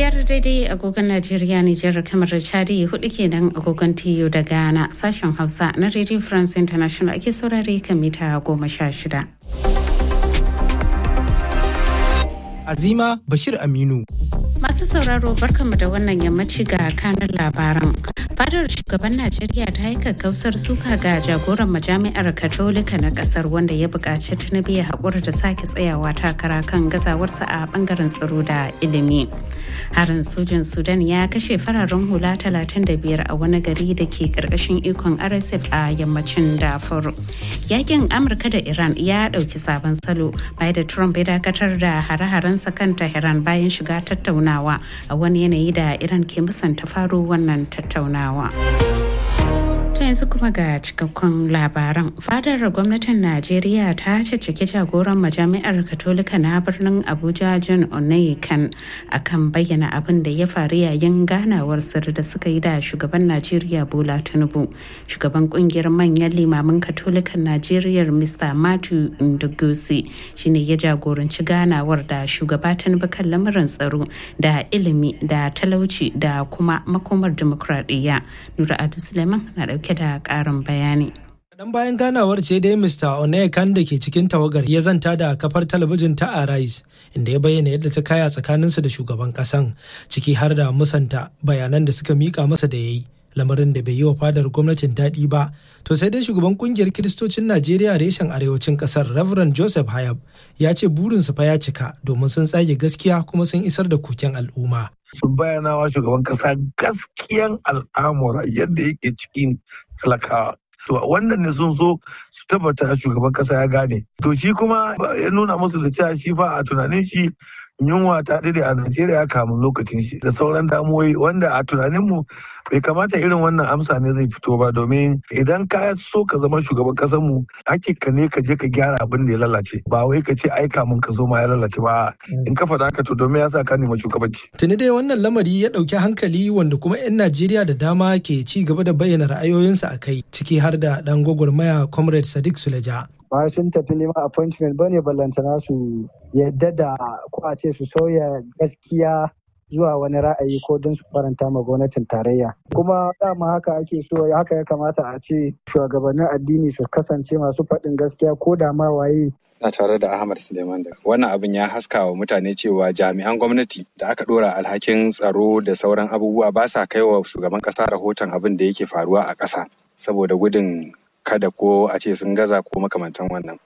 biyar daidai agogon Najeriya Nijar kamar Chadi hudu kenan agogon TU da Ghana sashen Hausa na Radio France International ake saurare kan mita goma sha shida. Azima Bashir Aminu. Masu sauraro barkanmu da wannan yammaci ga kanan labaran. Fadar shugaban Najeriya ta yi kakkausar suka ga jagoran majami'ar Katolika na kasar wanda ya buƙaci Tinubu ya haƙura da sake tsayawa takara kan gazawarsa a ɓangaren tsaro da ilimi. Harin sojin Sudan ya kashe fararen hula 35 a wani gari da ke ƙarƙashin ikon RSF a yammacin Darfur. Yakin Amurka da Iran ya ɗauki sabon salo bayan da Trump ya dakatar da hare-harensa kan Tehran bayan shiga tattaunawa a wani yanayi da Iran ke musanta faro wannan tattaunawa. ta yanzu kuma ga cikakkun labaran fadar gwamnatin najeriya ta caccaki jagoran majami'ar katolika na birnin abuja john onayikan akan bayyana abin da ya faru yayin ganawar sirri da suka yi da shugaban najeriya bola tinubu shugaban kungiyar manyan limamin katolikan najeriya mr matthew ndugusi shine ya jagoranci ganawar da shugaba tinubu kan lamarin tsaro da ilimi da talauci da kuma makomar dimokuraɗiyya nura adu suleiman na ɗauke dauke da ƙarin bayani. Dan bayan ganawar ce dai Mr. Onekan da ke cikin tawagar ya zanta da kafar talabijin ta Arise inda ya bayyana yadda ta kaya tsakaninsu da shugaban kasan ciki har da musanta bayanan da suka mika masa da ya yi. lamarin da bai yi wa fadar gwamnatin daɗi ba to sai dai shugaban kungiyar kiristocin najeriya reshen arewacin ƙasar reverend joseph hayab ya ce burinsu fa ya cika domin sun tsage gaskiya kuma sun isar da koken al'umma sun bayyana wa shugaban kasa gaskiyan al'amura yadda yake cikin talakawa. To wannan ne sun so su tabbata shugaban kasa ya gane. To shi kuma ya nuna musu da cewa shi fa a tunanin shi yunwa ta dade a Najeriya kamun lokacin shi da sauran damuwoyi wanda a tunaninmu bai kamata irin wannan amsa ne zai fito ba domin idan ka so ka zama shugaban kasar mu hakika ne ka je ka gyara abin da ya lalace ba wai ka ce ai kamun ka zo ma ya lalace ba in ka faɗa haka to domin ya sa ka nema shugabanci. Tuni dai wannan lamari ya ɗauki hankali wanda kuma 'yan Najeriya da dama ke ci gaba da bayyana ra'ayoyinsa a kai ciki har da ɗan gwagwarmaya Comrade Sadiq Suleja. ba sun tafi neman appointment ba ne ballantana su yadda da ko a ce su sauya gaskiya zuwa wani ra'ayi ko don su faranta ma gwamnatin tarayya kuma dama haka ake so haka ya kamata a ce shugabannin addini su kasance masu faɗin gaskiya ko da ma waye na tare da Ahmad Suleiman da wannan abin ya haska wa mutane cewa jami'an gwamnati da aka dora alhakin tsaro da sauran abubuwa ba sa kai wa shugaban kasa rahoton abin da yake faruwa a ƙasa saboda gudun kada ko a ce sun gaza ko makamantan wannan.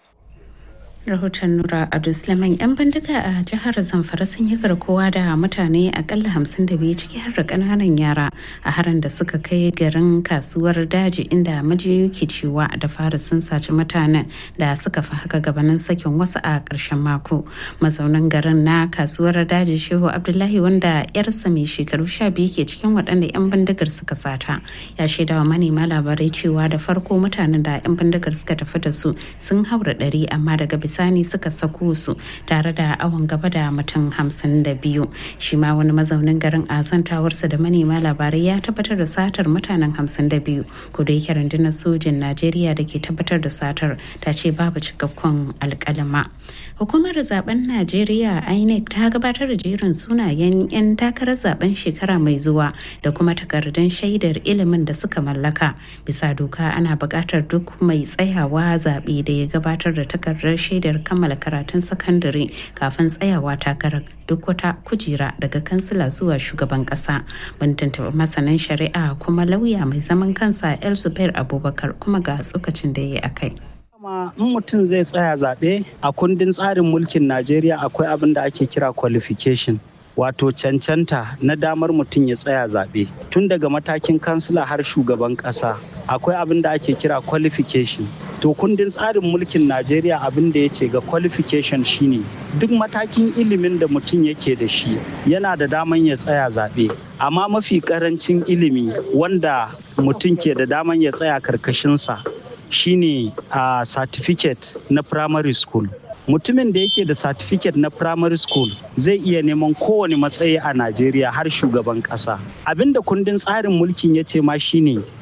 rahoton nura adu suleiman yan bindiga a jihar zamfara sun yi garkuwa da mutane akalla hamsin da biyu ciki har da kananan yara a harin da suka kai garin kasuwar daji inda majiyoyi ke cewa da fara sun saci mutanen da suka fi haka gabanin sakin wasu a ƙarshen mako mazaunin garin na kasuwar daji shehu abdullahi wanda yarsa mai shekaru sha biyu ke cikin waɗanda yan bindigar suka sata ya shaida wa manema labarai cewa da farko mutanen da yan bindigar suka tafi da su sun haura ɗari amma daga bisani suka sako su tare da awon gaba da mutum hamsin da biyu shi ma wani mazaunin garin a zantawarsa da manema labarai ya tabbatar da satar mutanen hamsin da biyu ko da yake rundunar sojin najeriya da ke tabbatar da satar ta ce babu cikakkun alkalama hukumar zaben najeriya inec ta gabatar da jerin sunayen 'yan takarar zaben shekara mai zuwa da kuma takardun shaidar ilimin da suka mallaka bisa doka ana buƙatar duk mai tsayawa zaɓe da ya gabatar da takardar shaidar kammala karatun sakandare kafin tsayawa takarar duk wata kujera daga kansila zuwa shugaban kasa mun tuntuɓi masanin shari'a kuma lauya mai zaman kansa el zubair abubakar kuma ga tsokacin da ya yi a kai kuma in mutum zai tsaya zaɓe a kundin tsarin mulkin najeriya akwai abin da ake kira qualification wato cancanta na damar mutum ya tsaya zaɓe tun daga matakin kansila har shugaban ƙasa akwai abin da ake kira qualification to kundin tsarin mulkin najeriya abin da ya ce ga qualification shine duk matakin ilimin da mutum yake da shi yana da daman ya tsaya zaɓe amma mafi ƙarancin ilimi wanda mutum ke da daman ya tsaya karkashinsa shine a certificate na primary school mutumin da yake da certificate na primary school zai iya neman kowane matsayi a najeriya har shugaban kasa abinda kundin tsarin mulkin ya ce ma shine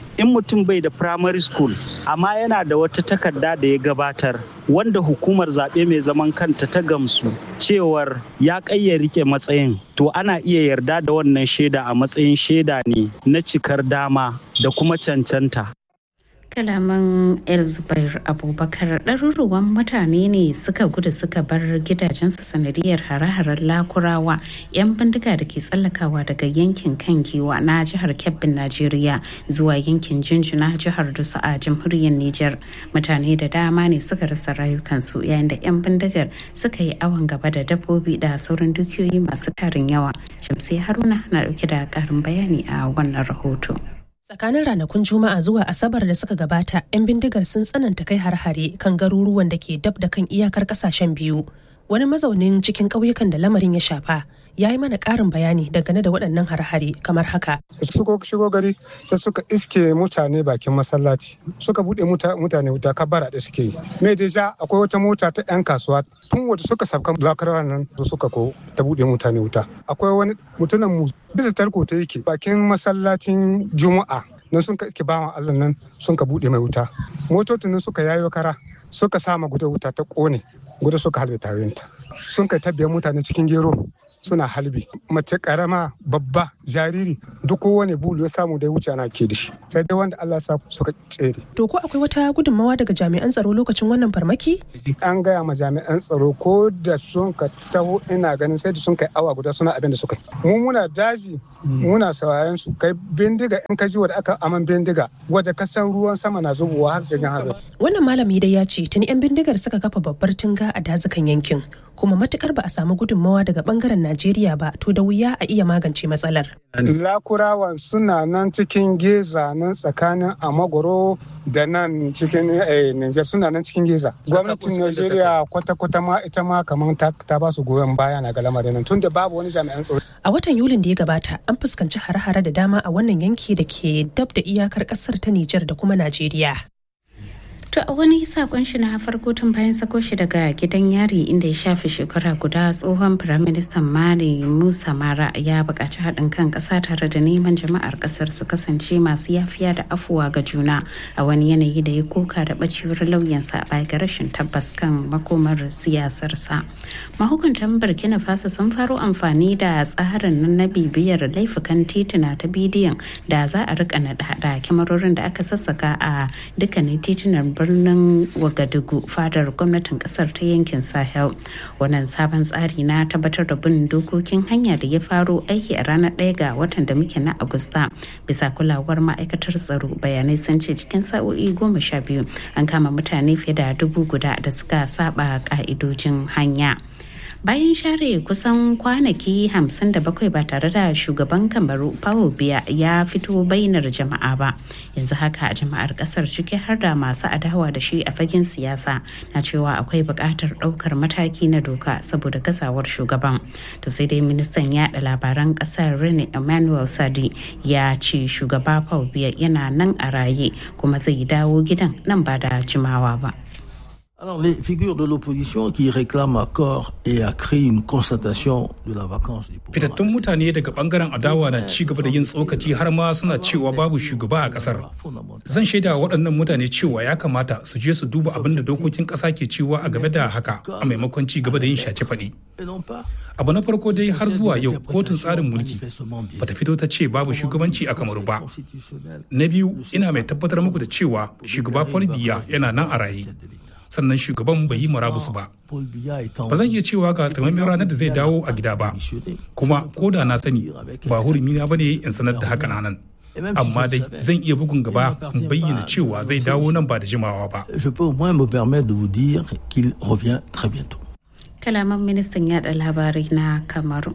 in mutum bai da primary school amma yana da wata takarda da ya gabatar wanda hukumar zaɓe mai zaman kanta ta gamsu cewar ya ƙayya rike matsayin to ana iya yarda da wannan shaida a matsayin shaida ne na cikar dama da kuma cancanta kalaman el zubair abubakar ɗaruruwan mutane ne suka gudu suka bar gidajensu sanadiyar hare-haren lakurawa 'yan bindiga da ke tsallakawa daga yankin kan giwa na jihar kebbin najeriya zuwa yankin jinjina jihar dusu a jamhuriyar niger mutane da dama ne suka rasa rayukansu yayin da 'yan bindigar suka yi awon gaba da dabbobi da sauran dukiyoyi masu tarin yawa shamsi haruna na dauke da karin bayani a wannan rahoto Tsakanin ranakun Juma'a zuwa Asabar da suka gabata, 'yan bindigar sun tsananta kai har-hare kan garuruwan da ke dab da kan iyakar kasashen biyu. Wani mazaunin cikin ƙauyukan da lamarin ya shafa ya yi mana ƙarin bayani dangane da waɗannan har-hare kamar haka. Shigo shigo gari sai suka iske mutane bakin masallaci suka buɗe mutane wuta kabara da suke yi. Me ja akwai wata mota ta 'yan kasuwa tun wadda suka sabkan lakarawa nan suka ko ta buɗe mutane wuta. Akwai wani mutumin mu bisa tarko ta yake bakin masallacin juma'a nan sun ka iske bawan allah nan sun ka buɗe mai wuta motocin nan suka yayo kara suka sama guda wuta ta ƙone guda suka halbe tayoyinta sun kai tabbiyar mutane cikin gero suna halbi mace karama babba jariri duk kowane bulu ya samu da wuce ana ke da shi sai dai wanda Allah sa suka tsere. To ko akwai wata gudunmawa daga jami'an tsaro lokacin wannan farmaki? An gaya ma jami'an tsaro ko da sun ka taho ina ganin sai da sun kai awa guda suna abin da suka yi. Mu muna daji muna saurayen su kai bindiga in ka ji wadda aka aman bindiga wadda ka san ruwan sama na zubowa har da jan harbe. Wannan malami dai ya ce tuni 'yan bindigar suka kafa babbar tunga a dazukan yankin kuma matukar ba a samu gudunmawa daga bangaren Najeriya ba to da wuya a iya magance matsalar. Lakurawan suna nan cikin geza nan tsakanin Amagoro da nan cikin Niger suna nan cikin geza. Gwamnatin Najeriya kwata-kwata ma ita ma kamar ta ba su goyon baya na ga lamarin nan tunda babu wani jami'an tsaro. A watan Yulin da ya gabata an fuskanci hare-hare da dama a wannan yanki da ke dab da iyakar kasar ta Nijar da kuma Najeriya. To a wani sakon shi na farko tun bayan sako shi daga gidan yari inda ya shafi shekara guda tsohon firaministan Mali Musa Mara ya buƙaci haɗin kan ƙasa tare da neman jama'ar ƙasar su kasance masu yafiya da afuwa ga juna a wani yanayi da ya koka da ɓacewar lauyansa baya ga rashin tabbas kan makomar siyasarsa. Mahukuntan Burkina Faso sun faro amfani da tsarin nan na bibiyar laifukan tituna ta bidiyon da za a rika naɗa kyamarorin da aka sassaka a dukkanin titunan birnin wagadugu fadar gwamnatin kasar ta yankin sahel wannan sabon tsari na tabbatar da bin dokokin hanya da ya faro aiki a ranar ɗaya ga watan da muke na agusta bisa kulawar ma'aikatar tsaro bayanai sun ce cikin sa'o'i goma sha biyu an kama mutane fiye da dubu guda da suka saba ka'idojin hanya bayan share kusan kwanaki 57 ba tare da shugaban kamaru paul biya ya fito bainar jama'a ba yanzu haka jama'ar kasar ciki har da masu adawa da shi a fagen siyasa na cewa akwai buƙatar ɗaukar mataki na doka saboda gazawar shugaban to sai dai ministan yada labaran kasar rene emmanuel sadi ya ce shugaba paul biya yana nan a raye kuma zai dawo gidan nan ba da jimawa ba Alors, les figures de l'opposition qui réclament à corps et à cri une constatation de la vacance du pouvoir. Fitattun mutane daga bangaren adawa na ci gaba da yin tsokaci har ma suna cewa babu shugaba a kasar. Zan shaida waɗannan mutane cewa ya kamata su je su duba abin da dokokin ƙasa ke cewa a game da haka a maimakon ci gaba da yin shace faɗi. Abu na farko dai har zuwa yau kotun tsarin mulki bata fito ta ce babu shugabanci a kamaru ba. Na biyu ina mai tabbatar muku da cewa shugaba Paul Biya yana nan a raye. sannan shugaban bai yi murabus ba. Ba zan iya cewa ga takamaiman ranar da zai dawo a gida ba, kuma ko da na sani ba hurumi na bane in sanar da haka nan. Amma dai zan iya bugun gaba in bayyana cewa zai dawo nan ba da jimawa ba. Kalaman ministan yada labarai na Kamaru.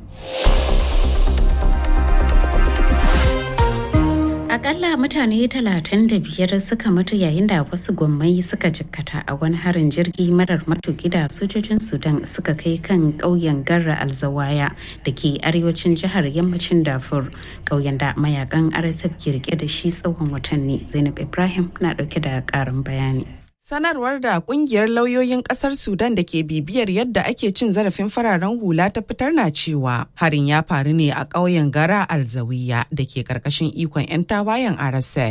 akalla mutane 35 suka mutu yayin da wasu gwammai suka jikkata a wani harin jirgi marar matuki da sojojin sudan suka kai kan ƙauyen garra alzawaya da ke arewacin jihar yammacin dafur ƙauyen da mayakan rsf ke rike da shi tsawon watanni zainab ibrahim na ɗauke da ƙarin bayani Sanarwar da kungiyar lauyoyin kasar Sudan da ke bibiyar yadda ake cin zarafin fararen hula ta fitar na cewa harin ya faru ne a ƙauyen Gara Alzawiya da ke ƙarƙashin ikon 'yan tawayen RSF.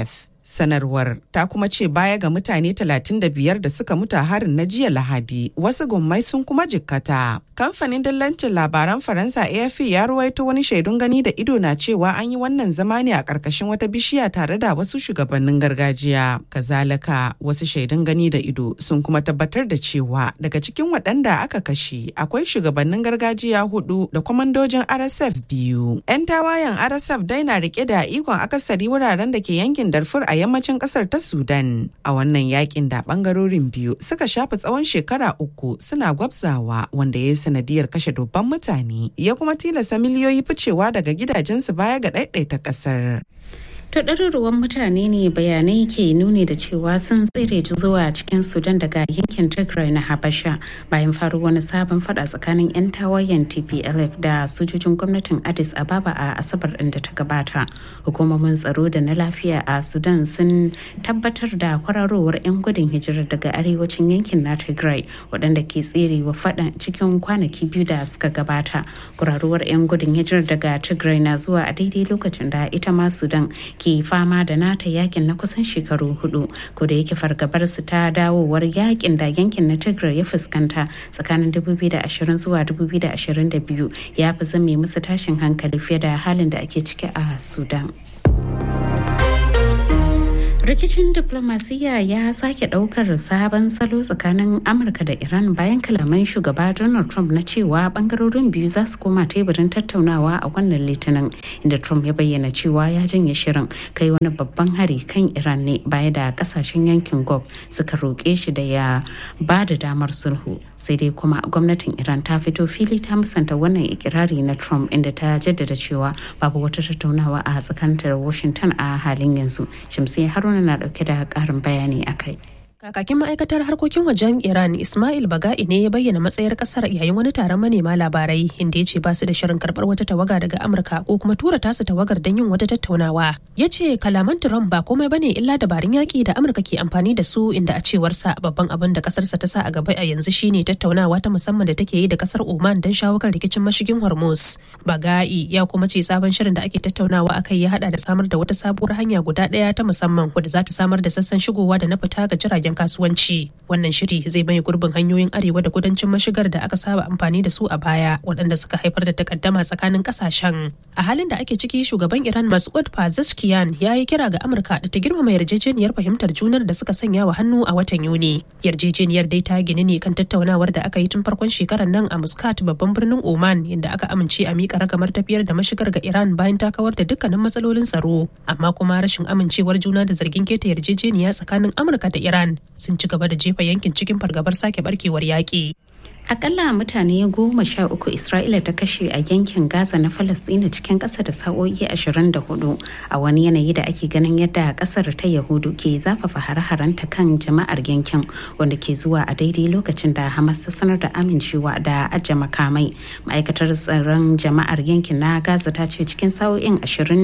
Sanarwar ta kuma ce baya ga mutane 35 da suka mutu a harin na jiya Lahadi, wasu gummai sun kuma jikkata. Kamfanin dillancin labaran Faransa AFP ya ruwaito wani shaidun gani da ido na cewa an yi wannan zama ne a ƙarƙashin wata bishiya tare da wasu shugabannin gargajiya. Kazalika wasu shaidun gani da ido sun kuma tabbatar da cewa daga cikin waɗanda aka kashe akwai shugabannin gargajiya hudu da kwamandojin RSF biyu. 'Yan tawayen RSF dai na rike da ikon akasari wuraren da ke yankin Darfur a yammacin ƙasar ta Sudan. A wannan yakin da ɓangarorin biyu suka shafa tsawon shekara uku suna gwabzawa wanda ya yi sanadiyar kashe dubban mutane ya kuma tilasta miliyoyi ficewa daga gidajensu baya ga ɗaiɗaita ƙasar. ta ɗaruruwan mutane ne bayanai ke nuni da cewa sun tsere zuwa cikin sudan daga yankin tigray na habasha bayan faru wani sabon fada tsakanin 'yan tawayen tplf da sojojin gwamnatin addis ababa a asabar ɗin da ta gabata hukumomin tsaro da na lafiya a sudan sun tabbatar da kwararowar 'yan gudun hijira daga arewacin yankin na tigray waɗanda ke tserewa faɗan cikin kwanaki biyu da suka gabata kwararowar 'yan gudun hijira daga tigray na zuwa a daidai lokacin da ita ma sudan ke fama da nata yakin na kusan shekaru hudu ko da yake fargabar su ta dawowar yakin da yankin na tigray ya fuskanta tsakanin 2020 zuwa 2022 ya fi zame musu tashin hankali fiye da halin da ake ciki a sudan rikicin diplomasiya ya sake daukar sabon salo tsakanin amurka da iran bayan kalaman shugaba donald trump na cewa bangarorin biyu za su koma teburin tattaunawa a wannan litinin inda trump ya bayyana cewa ya janye shirin kai wani babban hari kan iran ne baya da kasashen yankin gulf suka roƙe shi da ya ba da damar sulhu sai dai kuma gwamnatin iran ta fito fili ta musanta wannan ikirari na trump inda ta jaddada cewa babu wata tattaunawa a tsakanin washington a halin yanzu shamsiyya haruna na dauke da karin bayani a kai. Kakakin ma'aikatar harkokin wajen Iran Ismail Baga'i ne ya bayyana matsayar kasar yayin wani taron manema labarai inda ya ce ba su da shirin karbar wata tawaga daga Amurka ko kuma tura tasu tawagar don yin wata tattaunawa. Ya ce kalaman Trump ba komai bane illa dabarun yaƙi da Amurka ke amfani da su inda a cewarsa babban abin da kasarsa ta sa a gaba a yanzu shine tattaunawa ta musamman da take yi da kasar Oman don shawo kan rikicin mashigin Hormuz. Baga'i ya kuma ce sabon shirin da ake tattaunawa akai ya hada da samar da wata sabuwar hanya guda ɗaya ta musamman wadda za ta samar da sassan shigowa da na fita ga jiragen kasuwanci wannan shiri zai mai gurbin hanyoyin arewa da kudancin mashigar da aka saba amfani da su a baya waɗanda suka haifar da takaddama tsakanin kasashen a halin da ake ciki shugaban iran masud pezeshkian ya yi kira ga amurka da ta girmama yarjejeniyar fahimtar junar da suka sanya wa hannu a watan yuni yarjejeniyar dai ta gini ne kan tattaunawar da aka yi tun farkon shekarar nan a muscat babban birnin oman inda aka amince a miƙa ragamar tafiyar da mashigar ga iran bayan ta kawar da dukkanin matsalolin tsaro amma kuma rashin amincewar juna da zargin keta yarjejeniya tsakanin amurka da iran sun ci gaba da jefa yankin cikin fargabar sake barkewar yaƙi. Akalla mutane goma sha uku Isra'ila ta kashe a yankin Gaza na Falasɗina cikin ƙasa da sa'o'i 24 a wani yanayi da ake ganin yadda ƙasar ta Yahudu ke zafafa hare-harenta kan jama'ar yankin wanda ke zuwa a daidai lokacin da Hamas ta sanar da amincewa da ajiye makamai. Ma'aikatar tsaron jama'ar yankin na Gaza ta ce cikin sa'o'in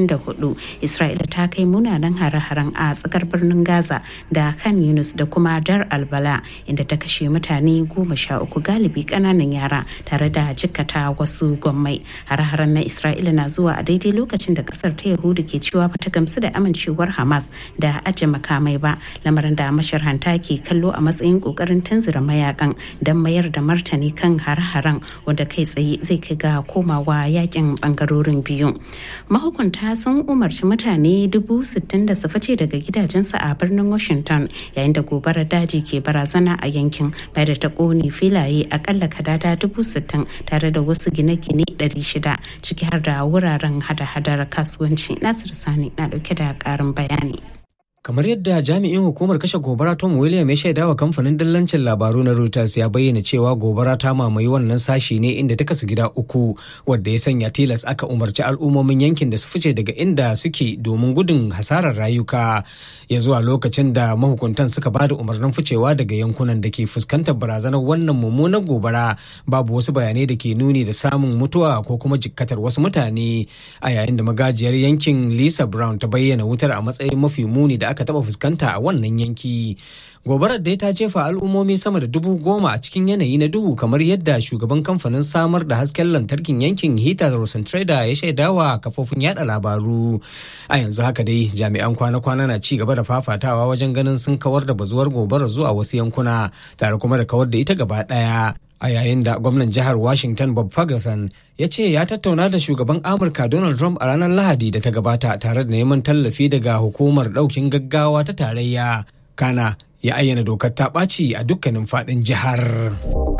24 Isra'ila ta kai munanan hare-haren a tsakar birnin Gaza da kan Yunus da kuma Dar Albala inda ta kashe mutane goma sha uku galibi kananan yara tare da jikkata wasu gwammai har-haren na isra'ila na zuwa a daidai lokacin da kasar ta yahudu ke cewa ba ta gamsu da amincewar hamas da aje makamai ba lamarin da masharhanta ke kallo a matsayin kokarin tunzura mayakan don mayar da martani kan har-haren wanda kai tsaye zai kai ga komawa yakin bangarorin biyu mahukunta sun umarci mutane dubu sittin da su fice daga gidajensu a birnin washington yayin da gobarar daji ke barazana a yankin bai da ta kone filaye akalla kadada dubu sittin tare da wasu gine-gine ɗari shida ciki har da wuraren hada-hadar kasuwanci nasir sani na dauke da karin bayani kamar yadda jami'in hukumar kashe gobara tom william ya shaida wa kamfanin dillancin labaru na reuters ya bayyana cewa gobara ta mamaye wannan sashi ne inda ta kasu gida uku wadda ya sanya tilas aka umarci al'ummomin yankin da su fice daga inda suke domin gudun hasarar rayuka ya zuwa lokacin da mahukuntan suka ba da umarnin ficewa daga yankunan da ke fuskantar barazanar wannan mummunar gobara babu wasu bayanai da ke nuni da samun mutuwa ko kuma jikkatar wasu mutane a yayin da magajiyar yankin lisa brown ta bayyana wutar a matsayin mafi muni da da aka taɓa fuskanta a wannan yanki. Gobarar dai ta jefa al'ummomi sama da dubu goma a cikin yanayi na duhu kamar yadda shugaban kamfanin samar da hasken lantarkin yankin Hita Rosentrader ya shaidawa kafofin yada labaru. A yanzu haka dai jami'an kwana-kwana na ci gaba da fafatawa wajen ganin sun kawar da bazuwar gobarar zuwa wasu yankuna tare kuma da kawar da ita gaba ɗaya. a yayin da gwamnan jihar washington bob ferguson ya ce ya tattauna da shugaban amurka donald trump a ranar lahadi da ta gabata tare da neman tallafi daga hukumar daukin gaggawa ta tarayya kana ya ayyana dokar ta ɓaci a dukkanin faɗin jihar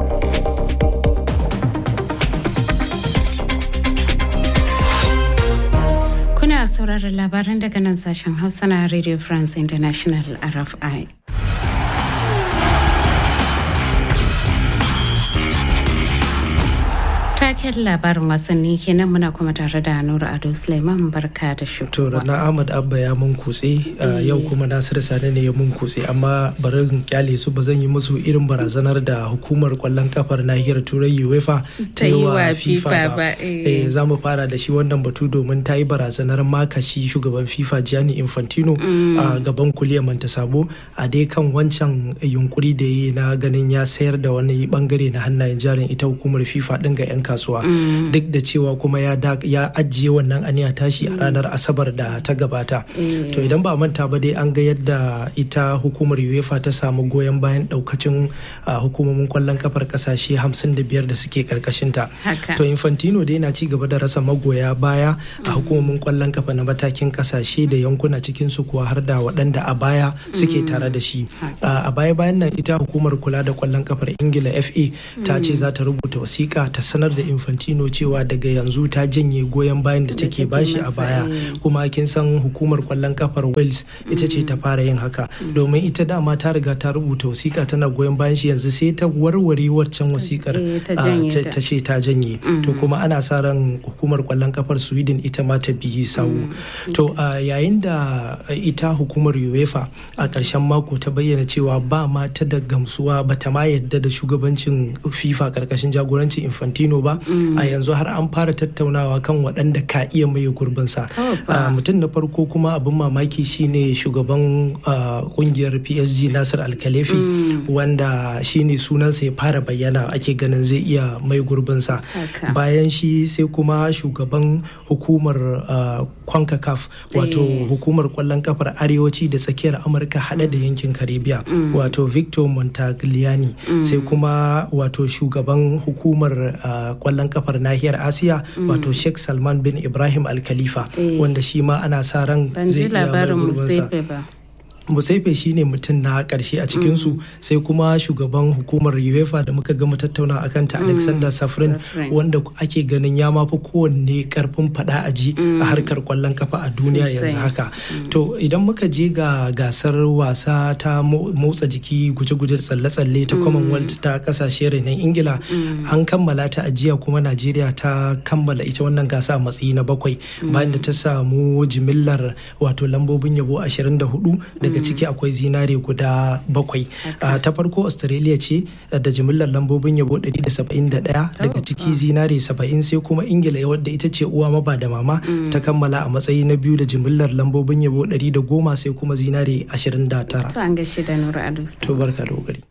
kuna sauraron labaran daga nan sashen hausa na radio france international rfi taken labarin wasanni kenan muna kuma tare da nura ado suleiman barka da shi to na ahmad abba ya mun kutse yau kuma nasir sani ne ya mun kutse amma bari in kyale su ba zan yi musu irin barazanar da hukumar kwallon kafar nahiyar turai uefa ta yi wa fifa ba eh za mu fara da shi wannan batu domin ta yi barazanar makashi shugaban fifa gianni infantino a gaban kuliyar manta sabo a dai kan wancan yunkuri da yi na ganin ya sayar da wani bangare na hannayen jarin ita hukumar fifa din ga 'yan kasuwa duk da cewa kuma ya ajiye wannan aniya tashi a ranar asabar da ta gabata to idan ba manta ba dai an ga yadda ita hukumar uefa ta samu goyon bayan daukacin hukumomin kwallon kafar kasashe 55 da suke karkashinta to infantino dai na ci gaba da rasa magoya baya a hukumomin kwallon kafa na matakin kasashe da yankuna cikin su kuwa har da waɗanda a baya suke tare da shi a baya bayan nan ita hukumar kula da kwallon kafar ingila fa ta ce za ta rubuta wasiƙa ta sanar da infantino cewa daga yanzu ta janye goyon bayan da take bashi a baya kuma kin san hukumar kwallon kafar wales ita ce ta fara yin haka domin ita dama ta riga ta rubuta wasiƙa tana goyon bayan shi yanzu sai ta warware waccan wasiƙar ta ce ta janye to kuma ana sa ran hukumar kwallon kafar sweden ita ma ta biyi sawu to yayin da ita hukumar uefa a ƙarshen mako ta bayyana cewa ba ma ta da gamsuwa ba ta ma yadda da shugabancin fifa ƙarƙashin jagorancin infantino ba a yanzu har an fara tattaunawa kan waɗanda ka iya maye gurbinsa mutum na farko kuma abin mamaki shine shugaban kungiyar psg nasir alkalefi wanda shine sunansa ya fara bayyana ake ganin zai iya mai gurbinsa bayan shi sai kuma shugaban hukumar concacaf wato hukumar kwallon kafar arewaci da tsakiyar amurka hada da yankin karibiya wato victor montagliani sai kuma wato shugaban hukumar kwallon kafar nahiyar asiya wato sheikh salman bin ibrahim al-khalifa wanda shi ma ana sa ran zai iya mai gurbinsa musaife shine mutum na karshe a cikinsu sai kuma shugaban hukumar uefa da muka gama tattauna akan ta alexander safrin wanda ake ganin ya mafi kowanne karfin fada a ji a harkar kwallon kafa a duniya yanzu haka to idan muka je ga gasar wasa ta motsa jiki guje-guje tsalle-tsalle ta commonwealth ta kasashe renon ingila an kammala ta a jiya kuma najeriya ta kammala ita wannan gasa a matsayi na bakwai bayan da ta samu jimillar wato lambobin yabo 24 daga ciki akwai zinare guda bakwai ta farko australia ce da jimillar lambobin yabo 171 daga ciki zinare 70 sai kuma ingila wadda ita ce uwa maba da mama ta kammala a matsayi na biyu da jimillar lambobin yabo 110 sai kuma zinare 29 to an gaishe da nura ado to barka da kokari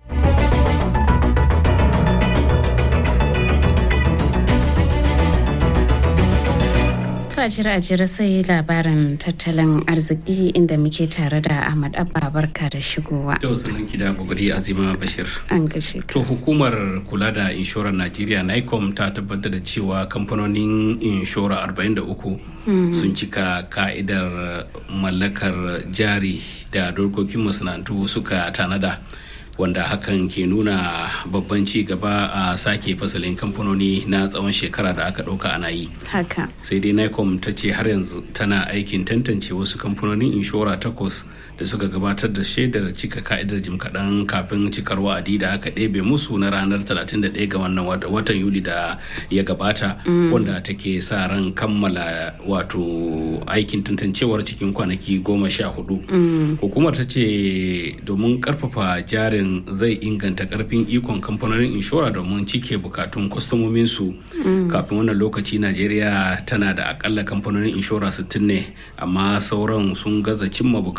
a jira a jira sai labarin tattalin arziki inda muke tare da Ahmad Abba barka da shigowa. Yau sunan ki da kokari Azima Bashir. An gashe. To hukumar kula da inshorar Najeriya NICOM ta tabbatar da cewa kamfanonin inshora 43 sun cika ka'idar mallakar jari da dokokin masana'antu suka tanada. wanda hakan ke nuna babban ci gaba a sake fasalin kamfanoni na tsawon shekara da aka ɗauka ana yi. Haka. Sai dai NICOM ta ce har yanzu tana aikin tantance wasu kamfanonin inshora takwas da suka gabatar da shaidar cika ka'idar jim kaɗan kafin cikar wa'adi da aka ɗebe musu na ranar 31 ga wannan watan Yuli da ya gabata wanda take sa ran kammala wato aikin tantancewar cikin kwanaki goma sha hudu. Hukumar ta ce domin karfafa jarin zai inganta karfin ikon kamfanonin inshora domin cike bukatun kwastomominsu kafin wannan lokaci najeriya tana da akalla kamfanonin inshora 60 ne amma sauran sun gaza cimma bukatun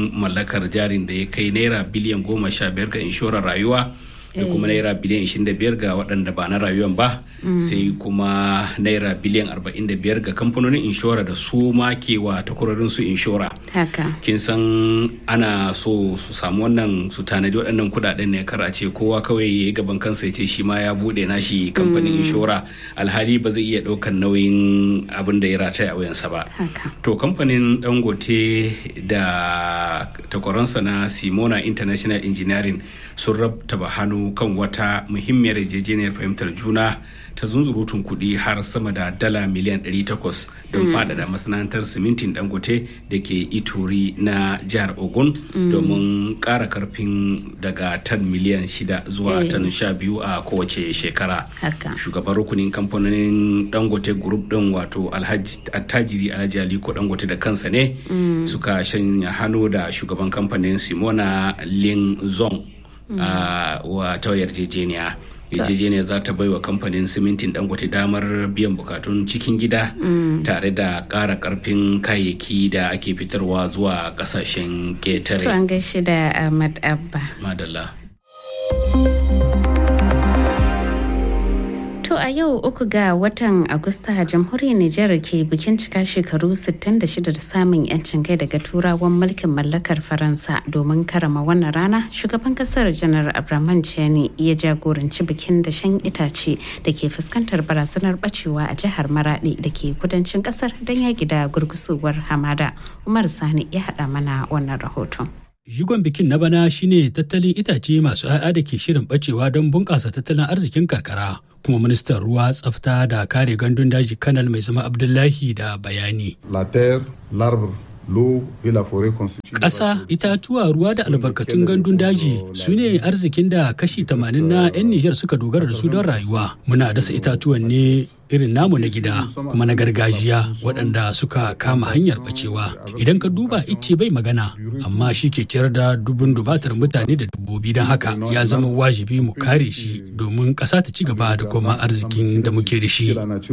kuɗin mallakar jarin da ya kai naira biliyan goma sha biyar ga inshorar rayuwa da kuma naira biliyan 25 ga waɗanda ba na rayuwan ba sai kuma naira biliyan 45 ga kamfanonin inshora da su ma ke wa takwarorin su inshora kin san ana so su samu wannan su tanadi waɗannan kuɗaɗen ne kar a ce kowa kawai ya yi gaban kansa ya ce shi ma ya buɗe nashi kamfanin inshora alhali ba zai iya ɗaukar nauyin abin da ya rataya a wuyansa ba to kamfanin dangote da takwaransa na simona international engineering sun rabtaba hannu kan wata muhimmiyar yarjejeniyar fahimtar juna ta zunzurutun kuɗi har sama da dala miliyan 800 don faɗaɗa masana'antar simintin dangote da ke ituri na jihar ogun domin ƙara karfin daga tan miliyan 6 zuwa tan 12 a kowace shekara shugaban rukunin kamfanonin dangote group din wato attajiri alhaji aliko dangote da kansa ne suka shanya hannu da shugaban kamfanin simona lin zong wa ta yarjejeniya yarjejeniya za ta baiwa kamfanin simintin dangote damar biyan bukatun cikin gida tare da ƙara ƙarfin kayayyaki da ake fitarwa zuwa ƙasashen ƙetare. To an gaishe da Ahmad Abba. Madalla. To a yau uku ga watan Agusta jamhuriyar Nijar ke bikin cika shekaru 66 da samun 'yancin kai daga turawan mulkin mallakar Faransa domin karama wannan rana shugaban kasar janar Abraman Chani ya jagoranci bikin da shan itace da ke fuskantar barazanar bacewa a jihar Maradi da ke kudancin kasar don yaki da gurgusowar hamada. Umar Sani ya haɗa mana wannan rahoton. Jigon bikin na bana shine tattalin itace masu 'ya'ya da ke shirin bacewa don bunƙasa tattalin arzikin karkara. kuma ministan ruwa tsafta da kare gandun daji kanal mai zama abdullahi da bayani. La terre, l'arbre, l'eau et la forêt constituent Ƙasa, itatuwa, ruwa da albarkatun gandun daji su ne arzikin da kashi 80 na 'yan Nijar suka dogara da su don rayuwa. Muna dasa itatuwan ne irin namu na gida kuma na gargajiya waɗanda suka kama hanyar bacewa. Idan ka duba icce bai magana amma shi ke ciyar da dubun dubatar mutane da dabbobi don haka ya zama wajibi mu kare shi domin ƙasa ta ci gaba da kuma arzikin da muke da shi.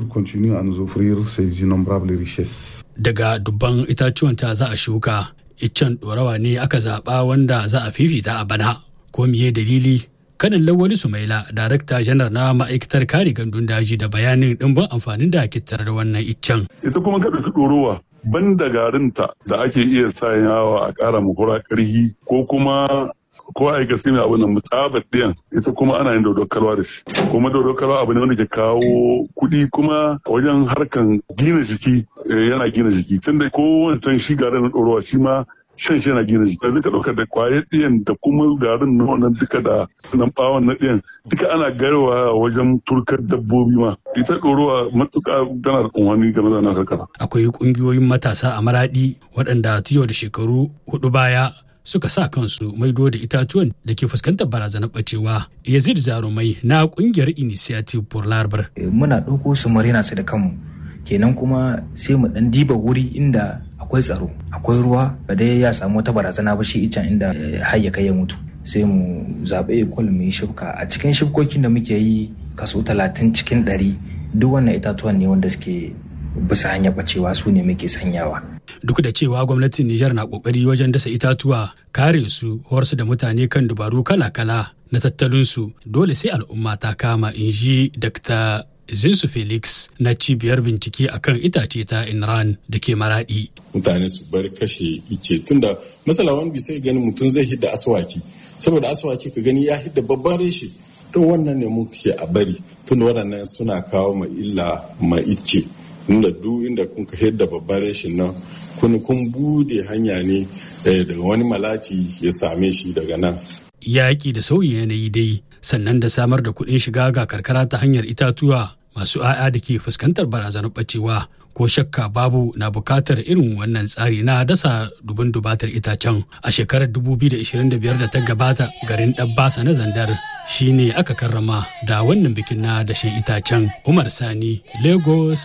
Daga dubban itatuwan ta za a shuka iccen ɗorawa ne aka zaɓa wanda za a fifita a bana ko miye dalili kanin lawali sumaila darakta janar na ma'aikatar kare gandun daji da bayanin ɗimbin amfanin da ake da wannan iccen. ita kuma ka ɗauki ɗorowa ban da garinta da ake iya sanyawa a ƙara mahura ƙarhi ko kuma ko a yi gaske mai abin nan mutsabar ɗiyan ita kuma ana yin dodon kalwa da shi kuma dodon kalwa abu ne wanda ke kawo kuɗi kuma wajen harkan gina jiki yana gina jiki tunda ko wancan shi garin na ɗorowa shi ma shan shi yana gina jiki yanzu ka ɗauka da kwayar ɗiyan da kuma garin na wannan duka da nan ɓawon na ɗiyan duka ana gaiwa wajen turkar dabbobi ma ita ɗorowa matuƙa tana da unhani game da na karkara. Akwai ƙungiyoyin matasa a maraɗi waɗanda tiyo da shekaru hudu baya suka sa kansu maido da itatuwan da ke fuskantar barazanar bacewa yazid zarumai na kungiyar initiative for larbar muna ɗauko su marina su da kanmu kenan kuma sai mu ɗan diba wuri inda akwai tsaro akwai ruwa ba dai ya samu wata barazana ba shi icen inda har ya kai ya mutu sai mu zaɓe ekol mu yi shibka a cikin shibkokin da muke yi kaso talatin cikin ɗari duk wannan itatuwan ne wanda suke bisa hanyar bacewa su ne muke sanyawa duk da cewa gwamnatin Nijar na kokari wajen dasa itatuwa kare su horsu da mutane kan dubaru kala-kala na tattalinsu dole sai al'umma ta kama in ji Dr. Zinsu Felix na cibiyar bincike akan itace ta Inran da ke maradi. Mutane su bar kashe ice tunda masala wani sai gani mutum zai hidda aswaki saboda aswaki ka gani ya hidda babban reshe to wannan ne muke a bari tunda waɗannan suna kawo ma illa ma ice. inda duk inda kun ka da babban rashin nan kun kun bude hanya ne daga wani malati ya same shi daga nan yaƙi da sauyi yanayi dai sannan da samar da kuɗin shiga ga karkara ta hanyar itatuwa masu 'ya'ya da ke fuskantar barazanar ɓacewa ko shakka babu na bukatar irin wannan tsari na dasa dubun dubatar itacen a shekarar 2025 da ta gabata garin ɗabbasa na zandar shine aka karrama da wannan bikin na dashen itacen umar sani lagos